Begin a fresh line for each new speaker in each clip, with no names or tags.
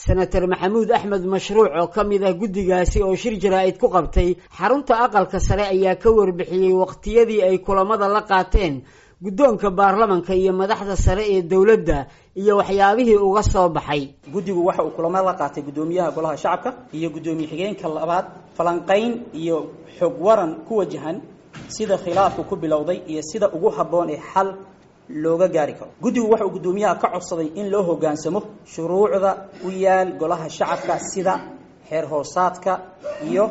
senator maxamuud axmed mashruuc oo ka mid ah guddigaasi oo shir jaraa'id ku qabtay xarunta aqalka sare ayaa ka warbixiyey waqtiyadii ay kulamada la qaateen guddoonka baarlamanka iyo madaxda sare ee dowladda iyo waxyaabihii uga soo baxay
guddigu waxa uu kulamo la qaatay guddoomiyaha golaha shacabka iyo guddoomiye xigeenka labaad falanqayn iyo xog waran ku wajahan sida khilaafku ku bilowday iyo sida ugu habboon ee xal looga gaari karo guddigu waxa uu guddoomiyaha ka codsaday in loo hoggaansamo shuruucda u yaal golaha shacabka sida xeer hoosaadka iyo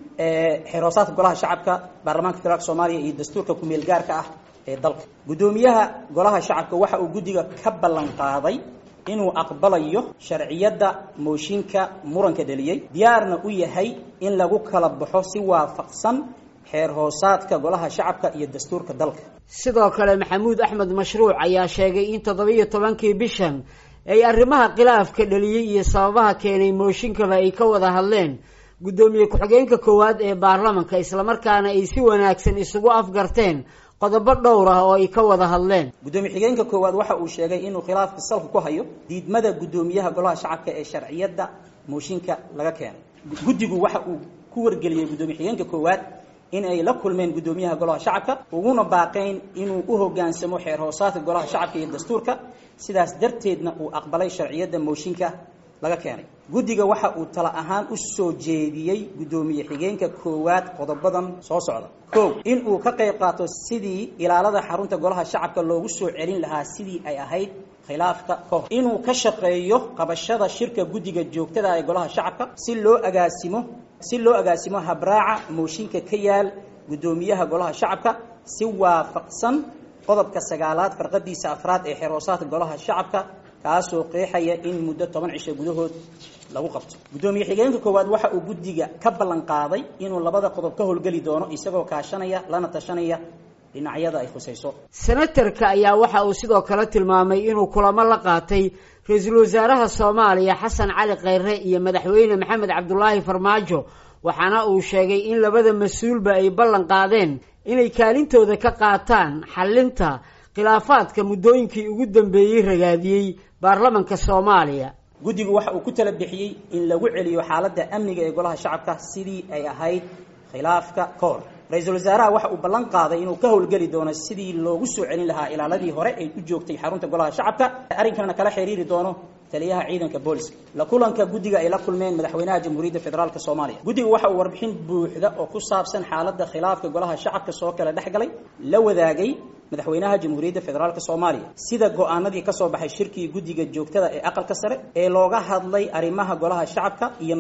xeer hoosaadka golaha shacabka baarlamaanka federaalk soomaaliya iyo dastuurka ku-meel gaarka ah ee dalka guddoomiyaha golaha shacabka waxa uu guddiga ka ballan qaaday inuu aqbalayo sharciyadda mooshinka muranka dheliyey diyaarna u yahay in lagu kala baxo si waafaqsan xeer hoosaadka golaha shacabka iyo dastuurka dalka
sidoo kale maxamuud axmed mashruuc ayaa sheegay in toddobiyo tobankii bishan ay arrimaha khilaafka dheliyey iyo sababaha keenay mooshinkaba ay ka wada hadleen guddoomiye ku-xigeenka koowaad ee baarlamanka islamarkaana ay si wanaagsan isugu afgarteen qodobo dhowr ah oo ay ka wada hadleen
guddoomiye xigeenka koowaad waxa uu sheegay inuu khilaafka salka ku hayo diidmada guddoomiyaha golaha shacabka ee sharciyadda mooshinka laga keenay guddigu waxa uu ku wargeliyey guddoomiye xigeenka koowaad in ay la kulmeen guddoomiyaha golaha shacabka uguna baaqayn inuu u hoggaansamo xeer hoosaadka golaha shacabka iyo dastuurka sidaas darteedna uu aqbalay sharciyadda mooshinka laga keenay guddiga waxa uu tala ahaan u soo jeediyey guddoomiye xigeenka koowaad qodobadan soo socda kow in uu ka qayb qaato sidii ilaalada xarunta golaha shacabka loogu soo celin lahaa sidii ay ahayd khilaafka ka hor inuu ka shaqeeyo qabashada shirka guddiga joogtada ee golaha shacabka si loo agaasimo si loo agaasimo habraaca mooshinka ka yaal guddoomiyaha golaha shacabka si waafaqsan qodobka sagaalaad farqadiisa afraad ee xeer hoosaadka golaha shacabka kaasoo qeexaya in muddo toban cisho gudahood lagu qabto guddoomiye xigeenka koowaad waxa uu guddiga ka ballan qaaday inuu labada qodob ka howlgeli doono isagoo kaashanaya lana tashanaya dhinacyada ay khusayso
senatarka ayaa waxa uu sidoo kale tilmaamay inuu kulamo la qaatay ra-iisul wasaaraha soomaaliya xasan cali kheyre iyo madaxweyne maxamed cabdulaahi farmaajo waxaana uu sheegay in labada mas-uulba ay ballan qaadeen inay kaalintooda ka qaataan xallinta khilaafaadka muddooyinkii ugu dambeeyey ragaadiyey baarlamanka soomaaliya
guddigu waxa uu ku tala bixiyey in lagu celiyo xaaladda amniga ee golaha shacabka sidii ay ahayd khilaafka ka hor ra-iisul wasaaraha waxa uu ballan qaaday inuu ka howlgeli doono sidii loogu soo celin lahaa ilaaladii hore ay u joogtay xarunta golaha shacabka arrinkanna kala xiriiri doono taliyaha ciidanka booliska la kulanka guddiga ay la kulmeen madaxweynaha jamhuuriyadda federaalk soomaaliya guddiga waxa uu warbixin buuxda oo ku saabsan xaaladda khilaafka golaha shacabka soo kala dhex galay la wadaagay madaxweynaha jamhuuriyadda federaalk soomaaliya sida go-aanadii ka soo baxay shirkii guddiga joogtada ee aqalka sare ee looga hadlay arrimaha golaha shacabka iyo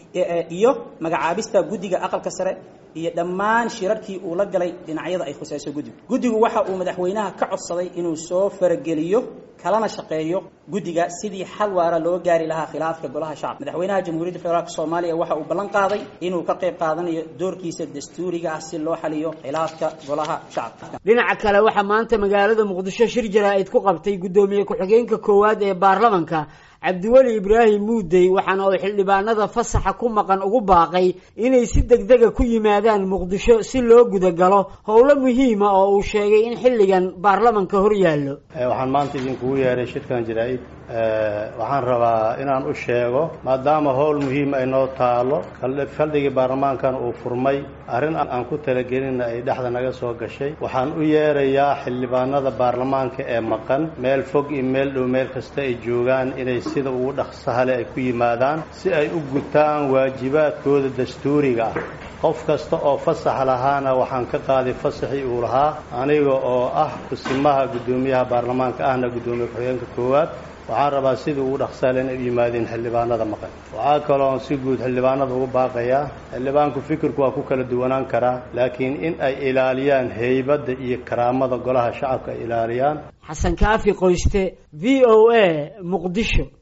iyo magacaabista guddiga aqalka sare iyo dhammaan shirarkii uu la galay dhinacyada ay khusayso guddigu guddigu waxa uu madaxweynaha ka codsaday inuu soo farageliyo kalana shaqeeyo guddiga sidii xal waara loo gaari lahaa khilaafka golaha shacabka madaxweynaha jamhuuriyadda federaalk soomaaliya waxa uu ballan qaaday inuu ka qayb qaadanayo doorkiisa dastuuriga ah si loo xaliyo khilaafka golaha shacabka
dhinaca kale waxaa maanta magaalada muqdisho shir jaraa'id ku qabtay guddoomiye ku-xigeenka koowaad ee baarlamanka cabdiweli ibraahim muudey waxaana uu xildhibaanada fasaxa ku maqan ugu baaqay inay si degdega ku yimaadaan muqdisho si loo gudagalo howlo muhiima oo uu sheegay in xilligan baarlamanka hor yaallo
waxaan maanta idinkugu yeehay shirkan jaraa'id waxaan rabaa inaan u sheego maadaama howl muhiim ay noo taalo faldhigii baarlamaankana uu furmay arrin aan ku talagelinna ay dhexda naga soo gashay waxaan u yeerayaa xildhibaanada baarlamaanka ee maqan meel fog iyo meel dhow meel kasta ay joogaan inay sida ugu dhaqsahale ay ku yimaadaan si ay u gutaan waajibaadkooda dastuuriga ah qof kasta oo fasax lahaana waxaan ka qaaday fasaxii uu lahaa aniga oo ah kusimaha guddoomiyaha baarlamaanka ahna guddoomiye ku-xigeenka koowaad waxaan rabaa sidii ugu dhaqsaale inay u yimaadeen xildhibaanada maqan waxaa kaloo si guud xildhibaanada ugu baaqayaa xildhibaanku fikirku waa ku kala duwanaan karaa laakiin in ay ilaaliyaan heybadda iyo karaamada golaha shacabka ay ilaaliyaan
xasan kaafi qoyste v o a muqdisho